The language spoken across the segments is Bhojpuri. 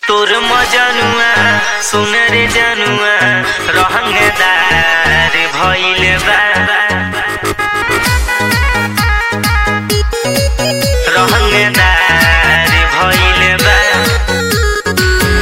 तोर मजनुआ सुन रे जनुआ रहंगदार भइल बा रहंगदार भइल बा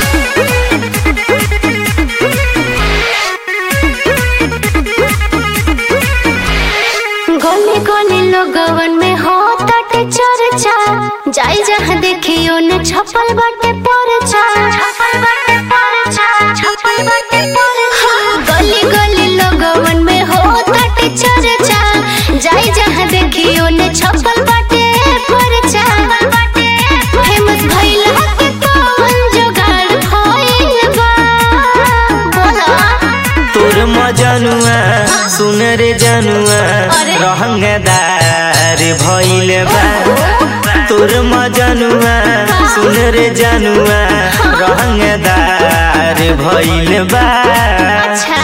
गली गली लोगवन में हो ताटे चर्चा जाई जहाँ देखियो न छपल बाटे परचा छपल बाटे परचा छपल बाटे परचा गली गली लोगवन में हो ताटे चर्चा जाई जहाँ देखियो न छपल बाटे परचा फेमस भइल के कौन जुगाड़ भइल बा बोला तोर मजनुआ सुन रे जनुआ अरे। रहंगदार भइल बा तोर मजनुआ सुन रे जनुआ रहंगदार भइल बा अच्छा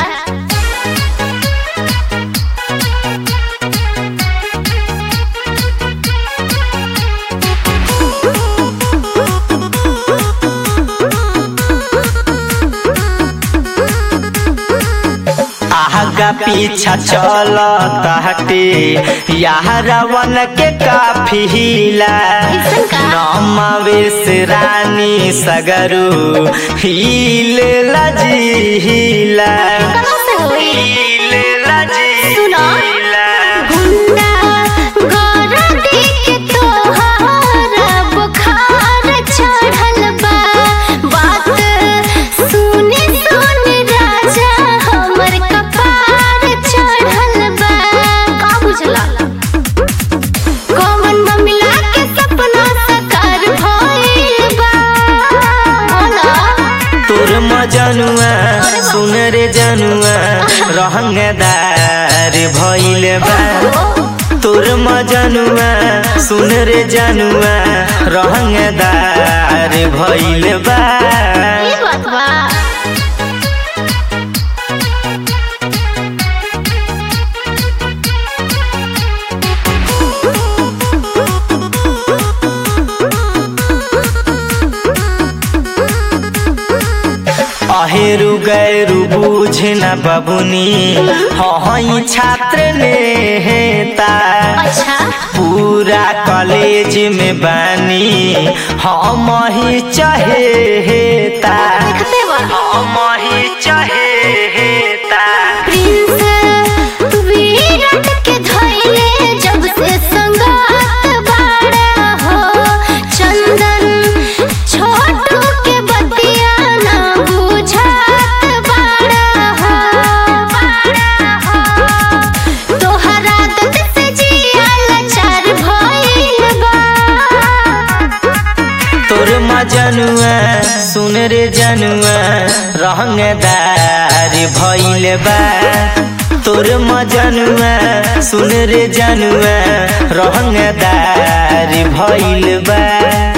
आगा पीछा चल ताटे यारवन के काफिला ऐसन का? नमावेश रानी सगरू हील लजीला कहाँ से होई हील सुनो। लजीला गुंडा गोरा देख तोहारा बुखार चढ़ल बा बात सुने सुन राजा हमर कपार चढ़ल बा का बुझला कौन ममिला के सपना साकार भइल बा बोला तोर मजनुआ सुन रे जनुआ रहंगदार भइल बा तोर मजनुआ सुन रे जनुआ रहंगदार भइल बा ई बात बा अहेरु गैरु बुझे न बबुनी हई छात्र नेता अच्छा पूरा कॉलेज में बानी हम ही चहेता देखते बा हम ही चहेता प्रिंस विराट के धइले जब से संगात बाड़ा हो चंदन छोटू के बतिया ना बुझात बाड़ा हो तोहरा आदत से जिया लाचार भइल बा तोर मजनुआ सुन रे जनुआ रहंगदार भइल बा तोर मजनुआ सुन रे जनुआ रहंगदार भइल बा